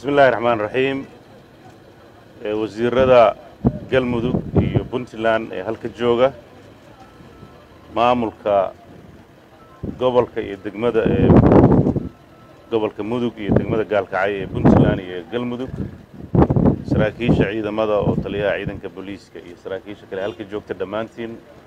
bismi illaahi raxmaan raxiim wasiirada galmudug iyo puntland ee halka jooga maamulka gobolka iyo degmada ee gobolka mudug iyo degmada gaalkacyo ee puntland iyo galmudug saraakiisha ciidamada oo taliyaha ciidanka booliiska iyo saraakiisha kale halka joogta dhammaantiin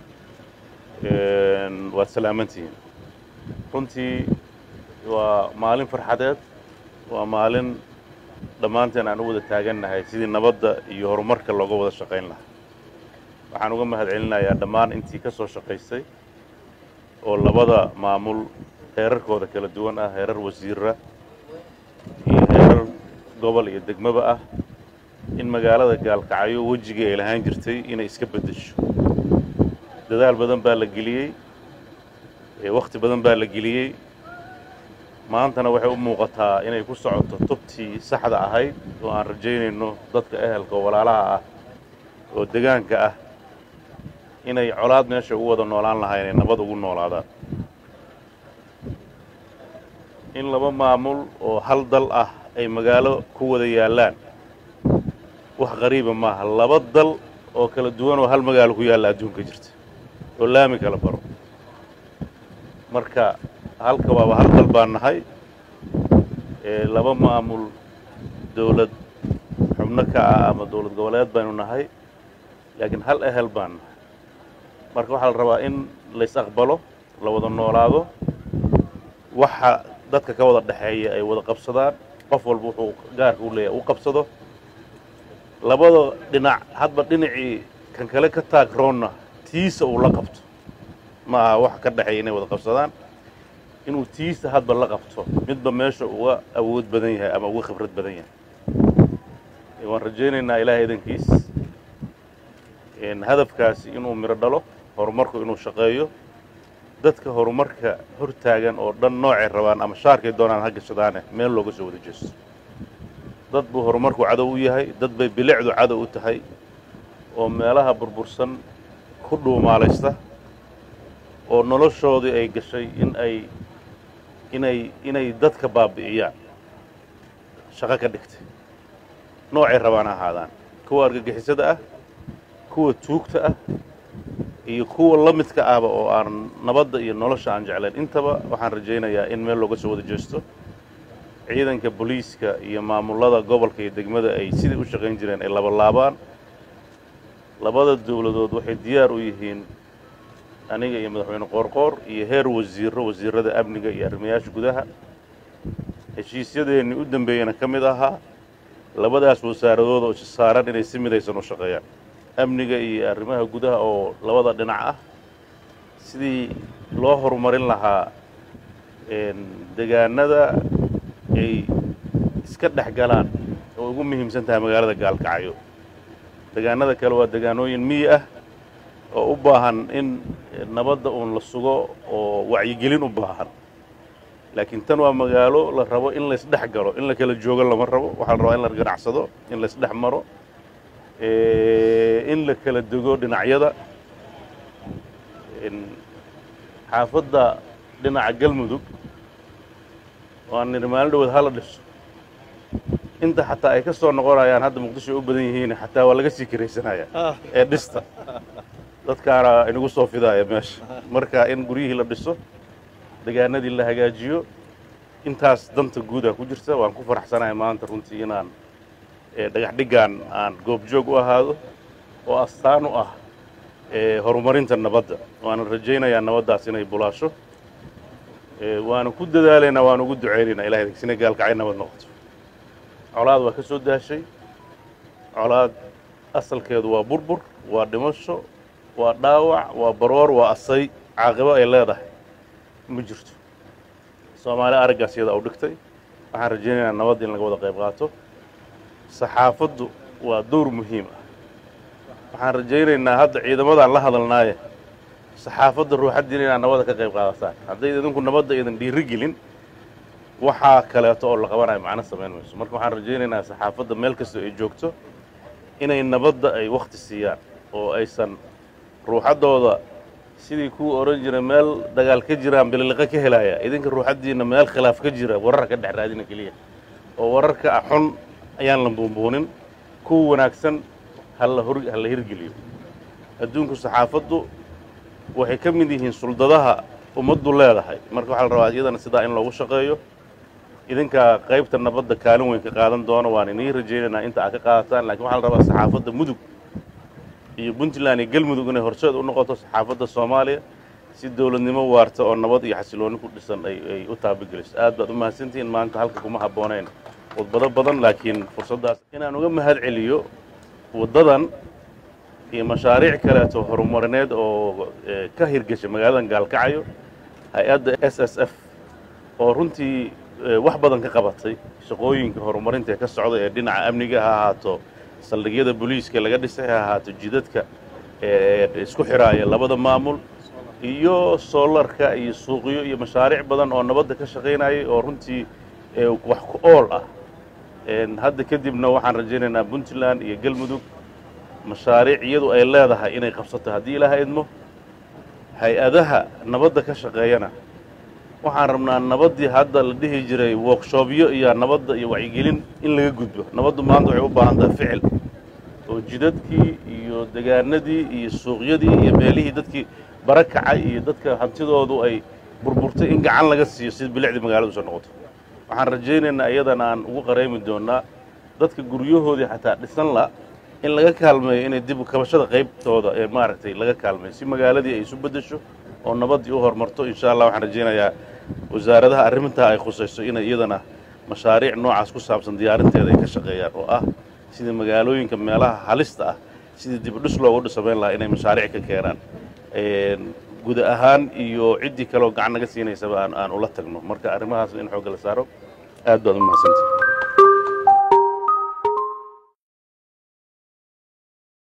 waad salaamantihiin runtii waa maalin farxadeed waa maalin dhammaanteen aan u wada taagannahay sidii nabadda iyo horumarka looga wada shaqayn lahaa waxaan uga mahad celinayaa dhammaan intii ka soo shaqaysay oo labada maamul heerarkooda kala duwan ah heerar wasiira iyo heerar gobol iyo degmaba ah in magaalada gaalkacyo wejigii ay lahaan jirtay inay iska beddesho dadaal badan baa la geliyey wakhti badan baa la geliyey maantana waxay u muuqataa inay ku socoto tubtii saxda ahayd oo aan rajaynayno dadka ehelka oo walaalaha ah oo degaanka ah inay colaad meesha ugu wada noolaan lahaa inay nabad ugu noolaadaan in laba maamul oo hal dal ah ay magaalo ku wada yaallaan wax qariiba maaha laba dal oo kala duwan oo hal magaalo ku yaalla adduunka jirta oo laami kala baro marka halka waaba hal dal baan nahay laba maamul dawlad xubno ka ah ama dawlad goboleed baynu nahay laakiin hal ehel baan nahay marka waxaa la rabaa in lays aqbalo la wada noolaado waxa dadka ka wada dhexeeya ay wada qabsadaan qof walba wuxuu gaarka u leeyahay u qabsado labada dhinac hadba dhinacii kan kale ka taagroonna tiisa uu la qabto ma aha wax ka dhexeeya inay wada qabsadaan inuu tiisa hadba la qabto midba meesha uga awood badan yahay ama uga khibrad badan yahay waan rajaynaynaa ilaahay idankiis hadafkaasi inuu miro dhalo horumarku inuu shaqeeyo dadka horumarka hor taagan oo dhan noocay rabaan ama shaarkay doonaan ha gashadaane meel looga soo wada jeesto dad buu horumarku cadow u yahay dad bay bilicdu cadow u tahay oo meelaha burbursan ku dhuumaalaysta oo noloshoodii ay gashay in ay inay inay dadka baabi'iyaan shaqo ka dhigtay noocay rabaan ha ahaadaan kuwa argagixisada ah kuwa tuugta ah iyo kuwa la midka ahba oo aan nabadda iyo nolosha aan jeclayn intaba waxaan rajaynayaa in meel looga soo wada jeesto ciidanka booliiska iyo maamullada gobolka iyo degmada ay sidai u shaqayn jireen ay labalaabaan labada dawladood waxay diyaar u yihiin aniga iyo madaxweyne qoorqoor iyo heer wasiiro wasiirada amniga iyo arrimayaasha gudaha heshiisyadeennii u dambeeyana ka mid ahaa labadaas wasaaradood oo saaran inay si midaysan u shaqeeyaan amniga iyo arrimaha gudaha oo labada dhinac ah sidii loo horumarin lahaa degaanada ay iska dhex galaan oo ugu muhiimsan tahay magaalada gaalkacyo degaanada kale waa degaanooyin miyi ah oo u baahan in nabadda uun la sugo oo wacyigelin u baahan laakiin tan waa magaalo la rabo in laysdhex galo in la kala joogo lama rabo waxaa la rabaa in la ganacsado in laysdhex maro in la kala dego dhinacyada xaafadda dhinaca galmudug waan nidhi maalin dhawood hala dhiso inta xataa ay ka soo noqonayaan hadda muqdisho u badan yihiin xataa waa laga sii karaysanaya ee dhista dadkaana inagu soo fidaaya meesha marka in guryihii la dhiso degaanadii la hagaajiyo intaas danta guuda ku jirta waan ku faraxsanahay maanta runtii inaan dhagax dhiggan aan goobjoog u ahaado oo astaan u ah horumarinta nabadda waana rajaynayaa nabaddaas inay bulaasho waana ku dadaalaynaa waan ugu ducaynaynaa ilahay sina gaalkacay nabad noqoto colaad waa ka soo daashay colaad asalkeedu waa burbur waa dhimasho waa dhaawac waa baroor waa asay caaqibo ay leedahay ma jirto soomaali araggaas iyada u dhigtay waxaan rajaynaynaa nabadda in laga wada qayb qaato saxaafaddu waa dowr muhiim ah waxaan rajaynaynaa hadda ciidamadaan la hadalnaaye saxaafadda ruuxaddiina inaad nabadda ka qayb qaadataan hadday idinku nabadda idan dhiiri gelin waxaa kaleeto oo la qabanayo macno samayn mayso marka waxaan rajaynaynaa saxaafadda meel kastoo ay joogto inay nabadda ay wakhti siiyaan oo aysan ruuxaddooda sidii kuwa odhan jira meel dagaal ka jiraan bililiqa ka helaya idinka ruuxaddiinna meel khilaaf ka jira warar ka dhex raadina keliya oo wararka xun ayaan la buunbuunin kuwa wanaagsan hala hor ha la hirgeliyo adduunku saxaafaddu waxay ka mid yihiin suldadaha ummaddu leedahay marka waxaa la rabaa iyadana sidaa in loogu shaqeeyo idinkaa qaybta nabadda kaalin weyn ka qaadan doona waan inii rajaynaynaa inta aad ka qaadataan lakiin waxaa la rabaa saxaafadda mudug iyo puntland iyo galmudug inay horseed u noqoto saxaafadda soomaaliya si dowladnimo waarta oo nabad iyo xasilooni ku dhisan ay ay u taabageliso aad baad u mahadsantihiin maanta halka kuma habboonayn khudbado badan laakiin fursaddaas inaan uga mahad celiyo waddadan iyo mashaariic kaleeto horumarineed oo ka hirgeshay magaaladan gaalkacyo hay-adda s s f oo runtii wax badan ka qabatay shaqooyinka horumarinta ee ka socda ee dhinaca amniga ha ahaato saldhigyada booliiska laga dhisay ha ahaato jidadka ee isku xiraaya labada maamul iyo soolarka iyo suuqyo iyo mashaariic badan oo nabadda ka shaqaynayay oo runtii wax ku ool ah hadda kadibna waxaan rajaynaynaa puntland iyo galmudug mashaariic iyadu ay leedahay inay qabsato haddii ilaaha idmo hay-adaha nabadda ka shaqeeyana waxaan rabnaa nabaddii hadda la dhihi jiray workshopyo iyo nabadda iyo wacyigelin in laga gudbo nabaddu maanta waxay u baahan tahay ficil oo jidadkii iyo degaanadii iyo suuqyadii iyo meelihii dadkii bara kacay iyo dadka hantidoodu ay burburtay in gacan laga siiyo si bilicdii magaaladu soo noqoto waxaan rajaynaynaa iyadana aan ugu qaraymi doonnaa dadka guryahoodii xataa dhisan la in laga kaalmeeyo inay dib kabashada qaybtooda ee maaragtay laga kaalmeeyo si magaaladii ay isu beddesho oo nabaddii u horumarto insha allah waxaan rajaynayaa wasaaradaha arrintaa ay khusayso inay iyadana mashaariic noocaas ku saabsan diyaarinteeda ay ka shaqeeyaan oo ah sidii magaalooyinka meelaha halista ah sidii dibudhis loogu dhisamayn lahaa inay mashaariic ka keenaan guud ahaan iyo ciddii kaleoo gacan naga siinaysaba aan aan ula tagno marka arrimahaasna in xoogga la saaro aad baad u mahadsantahi